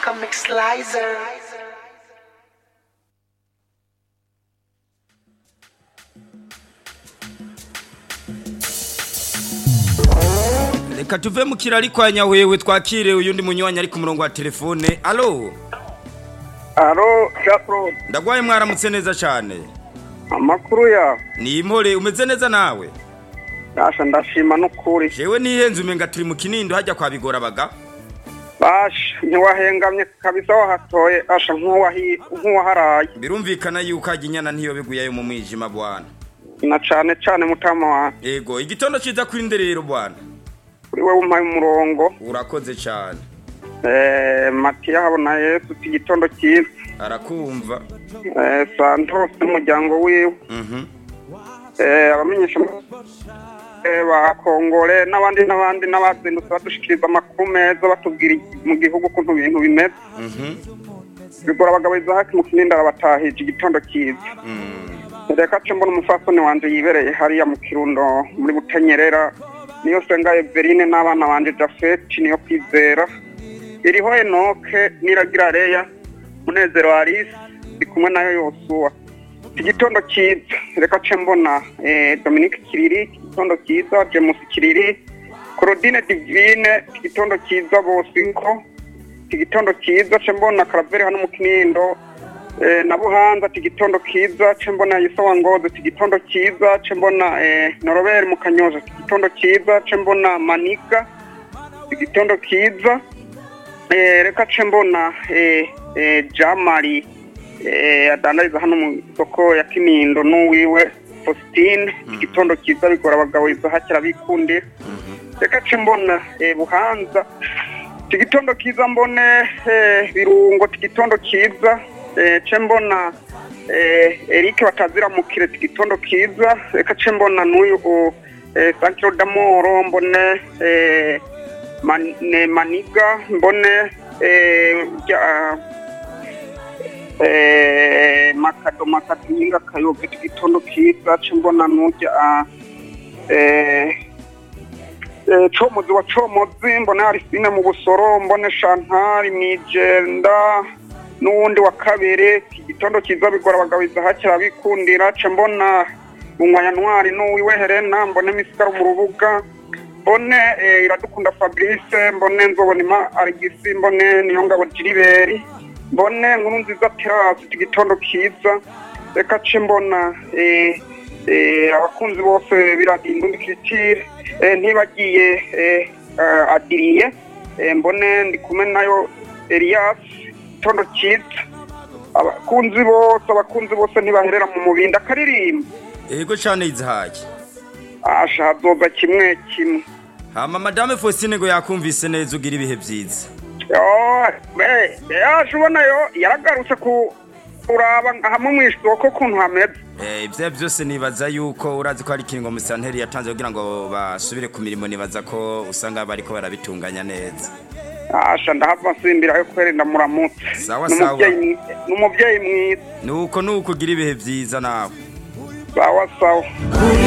Comic Slicer. reka tuve mu kirari kwa nyawewe twakire uyundi munywanyi ari ku murongo wa telefone alo alo japro ndagwaye mwaramutse neza cyane amakuru ya ni impore umeze neza nawe dasha ndashima n'ukuri jewe nihenze umenga turi mu kinindo hajya kwa bigora baga basha ntiwahengamye kabisa wahatoye asha nk'uwahi- nk'uwaharaye birumvikana yuko hajya inyana ntiyo biguyayo mu mwijima bwana na cane cane mutama wanjye ego igitondo ciza kuri nderero bwana kuri wewe umpaye umurongo urakoze cyane eh, matiya habona yesu uti igitondo cyiza arakumva eh, santos n'umuryango wiwe mhm eh, abamenyesha eh, ba kongore n'abandi n'abandi n'abazindutse badushikiriza amakuru meza batubwira mu gihugu ukuntu ibintu bimeze mhm bigora abagabo izahaki mu kinindi arabatahije igitondo cyiza mm. reka ce mbona umufasoni wanje yibereye hariya mu kirundo muri butanyerera niyo senga everine n'abana banje jafeti niyo kwizera iriho enoke niragira reya munezero arise ndi kumwe nayo yosuwa igitondo cyiza reka ce mbona eh, dominique kiriri igitondo cyiza james kiriri claudine divine igitondo cyiza bosiko igitondo cyiza ce mbona karaveri hano mu kinindo eh, na buhanza ati igitondo kiza ce mbona yisawa ngozi ati igitondo kiza ce mbona eh, noroberi mu kanyoza ati igitondo kiza ce mbona maniga igitondo kiza eh, reka ce mbona eh, eh, jamari eh, adandariza hano mu isoko ya kinindo n'uwiwe faustin igitondo kiza bigora abagabo izahakira bikundira reka ce mbona eh, buhanza tigitondo kiza mbone eh, birungo tigitondo kiza eh, ce mbona eh, Eric batazira mukire tigitondo kiza reka ce mbona n'uyu u- eh, Sankiro Damoro mbone eh, man, ne, Maniga mbone eh, ja, eh, Makado Makado Nyinga Kayobe tigitondo kiza ce mbona n'urya eh, Eh, comozi wa comozi mbona arisine mu busoro mbone shantari mwijenda n'uwundi wa kabiri igitondo kiza bigora abagabo izahakira bikundira ce mbona bunywaya ntwari n'uwiwe helena mbone misigaro mu rubuga mbone eh, iradukunda fabrice mbone nzobonima arigisi mbone niyongabo jiriberi mbone nkuru nziza terasi igitondo kiza reka ce mbona eh, eh, abakunzi bose biradinda undi kiritire eh, ntibagiye eh, eh, adiriye eh, mbone ndi kumwe nayo elias itondo cyiza abakunzi bose abakunzi bose ntibaherera mu mubindi akaririmba ego cyane izahaye asha hazoza kimwe kimwe hama madame Faustine ngo yakumvise neza ugira ibihe byiza yaje ubona yo yaragarutse ku kuraba hamwe mu isoko ukuntu hameze Eh, ibyo byose nibaza yuko urazi ko hari ikingo musanteri yatanze kugira ngo basubire ku mirimo nibaza ko usanga bariko barabitunganya neza asha ndahava nsimbira yo kwerinda muramutse Sawa, N'umubyeyi sawa. mwi- n'umubyeyi mwiza nuko nuko ugira ibihe byiza nawe sawa sawa